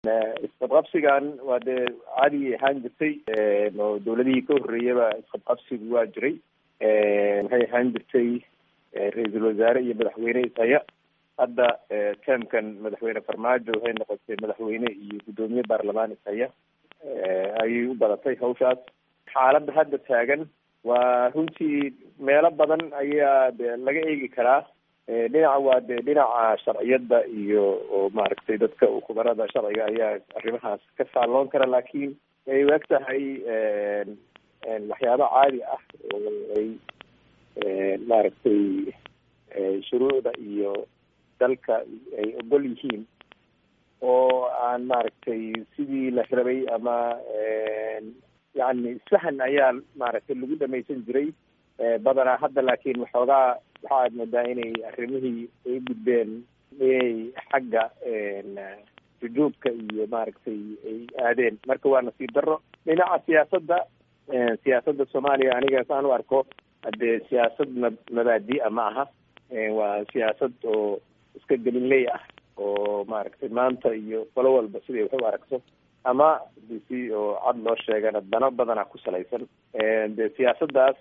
isqabqabsigan waa dee caadi ahaan jirtay oo dawladihii ka horreeyaba isqabqabsigu waa jiray waxay ahaan jirtay ra-iisul wasaare iyo madaxweyne ishaya hadda termkan madaxweyne farmaajo waxay noqotay madaxweyne iyo guddoomiye baarlamaan ishaya ayay u badatay hawshaas xaaladda hadda taagan waa runtii meelo badan ayaa de laga eegi karaa dhinaca waa de dhinaca sharciyadda iyo oo maaragtay dadka khubarada sharciga ayaa arrimahaas ka faalloon kara laakiin ay u eg tahay waxyaabo caadi ah oo ay maaragtay shuruucda iyo dalka ay ogol yihiin oo aan maaragtay sidii la rabay ama yacni sahan ayaa maaragtay lagu dhamaysan jiray badanaa hadda laakiin waxoogaa waxa aad moodaa inay arrimihii ay gudbeen inay xagga jujuubka iyo maaragtay ay aadeen marka waa nasiib darro dhinaca siyaasadda siyaasadda soomaaliya aniga saan u arko haddee siyaasad ma mabaadi-a ma aha waa siyaasad oo iska gelinley ah oo maaragtay maanta iyo qolo walba siday wax u aragto ama si oo cad loo sheegana dano badana ku salaysan de siyaasaddaas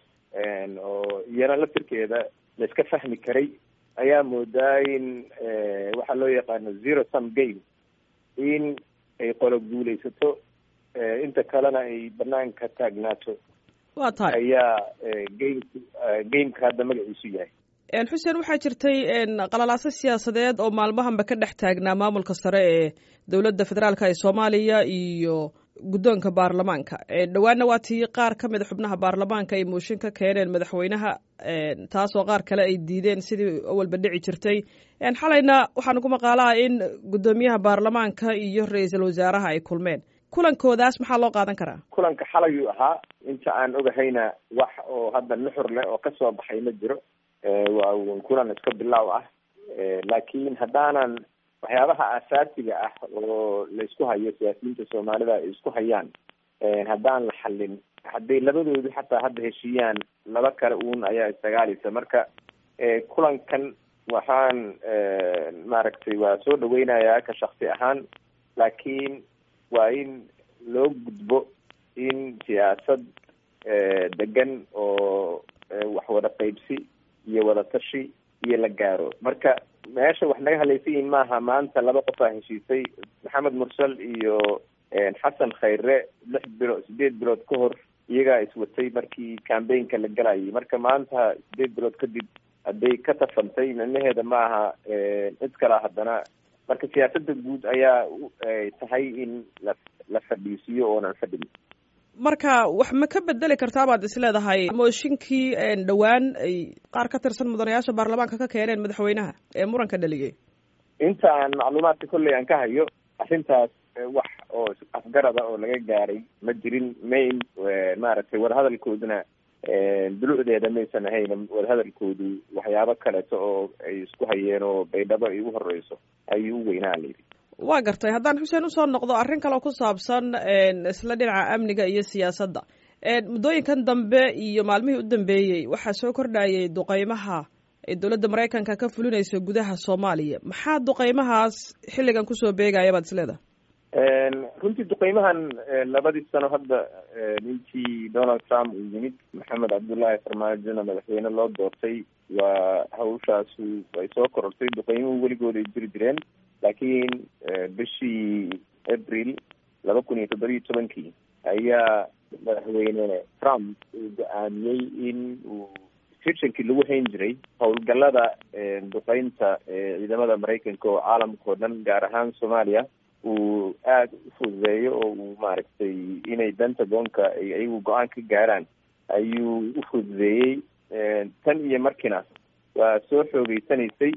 oo iyana laftirkeeda la iska fahmi karay ayaa moodaa in waxaa loo yaqaano zero sum game in ay qolo guulaysato inta kalena ay banaanka taagnaato waa tahay ayaa game gameka hadda magaciisu yahay xuseen waxaa jirtay qalalaaso siyaasadeed oo maalmahanba ka dhex taagnaa maamulka sare ee dowladda federaalka ee soomaaliya iyo guddoonka baarlamaanka dhowaana waa tii qaar ka mida xubnaha baarlamaanka ay mooshin ka keeneen madaxweynaha taasoo qaar kale ay diideen sidii awalba dhici jirtay xalayna waxaanu ku maqaalaha in guddoomiyaha baarlamaanka iyo ra-iisul wasaaraha ay kulmeen kulankoodaas maxaa loo qaadan karaa kulanka xalayuu ahaa inta aan ogahayna wax oo hadda nuxur leh oo kasoo baxay ma jiro waa kulan iska bilaaw ah laakiin haddaanan waxyaabaha aasaasiga ah oo laysku hayo siyaasiyiinta soomaalida ay isku hayaan haddaan la xallin hadday labadoodu xataa hadda heshiiyaan laba kale uun ayaa isdagaalaysa marka kulankan waxaan maaragtay waa soo dhaweynayaa ka shaksi ahaan laakiin waa in loo gudbo in siyaasad degan oo wax wada qaybsi iyo wada tashi iyo la gaaro marka meesha wax naga hadlaysa yihin maaha maanta laba qof aa heshiisay maxamed mursal iyo xasan khayre lix bilood sideed bilood ka hor iyagaa iswatay markii cambaynka la galayay marka maanta sideed bilood kadib hadday ka tafantay micnaheeda maaha cid kalaa haddana marka siyaasadda guud ayaa tahay in la la fadhiisiyo oonan fadhin marka wax ma ka bedeli kartaa baad is leedahay mooshinkii dhowaan ay qaar ka tirsan mudanayaasha baarlamaanka ka keeneen madaxweynaha ee muranka dhaliyay inta aan macluumaadka kolley aan ka hayo arrintaas wax oo afgarada oo laga gaaray ma jirin main maaragtay wadahadalkooduna dulucdeeda maysan ahayn wadahadalkoodu waxyaabo kaleeto oo ay isku hayeen oo baydhabo ay ugu horeyso ayuu u weynaa layidhi waa gartay haddaan xuseen usoo noqdo arrin kaleo ku saabsan isla dhinaca amniga iyo siyaasadda muddooyinkan dambe iyo maalmihii u dambeeyey waxaa soo kordhayay duqeymaha ay dowladda maraykanka ka fulinayso gudaha soomaaliya maxaa duqeymahaas xilligan kusoo beegaya baad isleedahay runtii duqeymahan labadii sano hadda ninkii donald trump uu yimid maxamed cabdullaahi farmaajona madaxweyne loo doortay waa hawshaasu ay soo korortay duqeymuhu weligood ay jiri jireen laakiin bishii april laba kun iyo toddoba iyo tobankii ayaa madaxweyne trump uu go-aamiyey in uu situankii lagu hayn jiray howlgallada duqeynta ciidamada maraykanka oo caalamka oo dhan gaar ahaan soomaaliya uu aada u fududeeyo oo uu maaragtay inay pentagonka ay ayagu go-aan ka gaaraan ayuu u fududeeyey tan iyo markiina waa soo xoogeysanaysay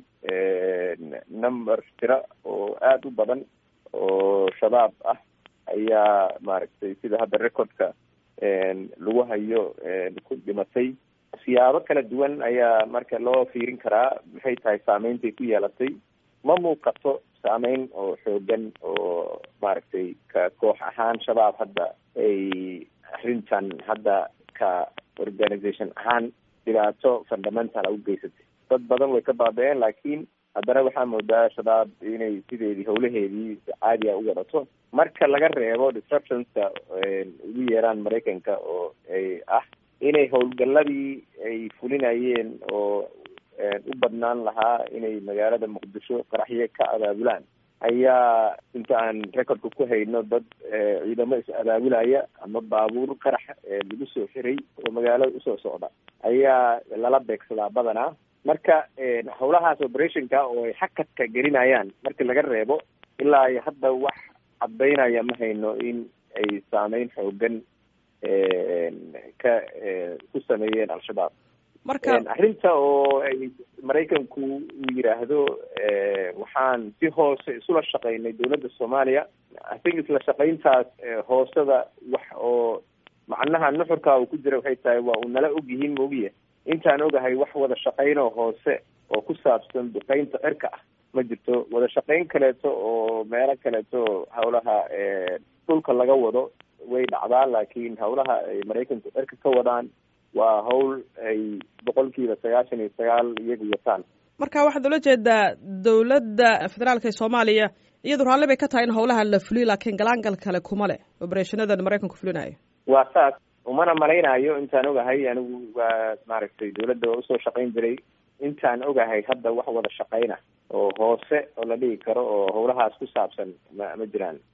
number tira oo aada u badan oo shabaab ah ayaa maaragtay sida hadda recordka lagu hayo ku dhimatay siyaabo kala duwan ayaa marka loo fiirin karaa maxay tahay saameyntaay ku yeelatay ma muuqato saameyn oo xoogan oo maaragtay ka koox ahaan shabaab hadda ay arrintan hadda ka organisation ahaan dhibaato fundamental a u geysatay dad badan way ka baaba-een laakiin haddana waxaa moodaa shabaab inay sideedii howlaheedii caadiga u wadato marka laga reebo disruptionska ugu yeeraan maraykanka oo ay ah inay howlgaladii ay fulinayeen oo u badnaan lahaa inay magaalada muqdisho qaraxyo ka abaabulaan ayaa inta aan recordka ku hayno dad ciidamo is abaabulaya ama baabuur qarax lagu soo xiray oo magaalada usoo socda ayaa lala beegsadaa badanaa marka howlahaas operationka oo ay xakadka gelinayaan markii laga reebo ilaa iyo hadda wax caddaynaya ma hayno in ay saameyn xoogan ka ku sameeyeen al-shabaab marka arrinta oo ay maraykanku uu yidhaahdo waxaan si hoose isula shaqaynay dowladda soomaaliya i think isla shaqayntaas hoosada wax oo macnaha nuxurka uu ku jira waxay tahay waa uu nala og yihiin moogiya intaan ogahay wax wada shaqaynoo hoose oo ku saabsan duqeynta cirka ah ma jirto wada shaqayn kaleeto oo meelo kaleeto howlaha dhulka laga wado way dhacdaa laakiin howlaha ay maraykanku cirka ka wadaan waa hawl ay boqolkiiba sagaashan iyo sagaal iyagu wataan marka waxaad ula jeedaa dowladda federaalka ee soomaaliya iyadu raalli bay ka tahay in howlaha la fuliyo laakiin galaangal kale kuma leh oberethanadan maraykanku fulinayo waa saas umana malaynayo intaan ogahay anigu waa maaragtay dowladda waa usoo shaqayn jiray intaan ogahay hadda wax wada shaqayna oo hoose oo la dhigi karo oo howlahaas ku saabsan ma ma jiraan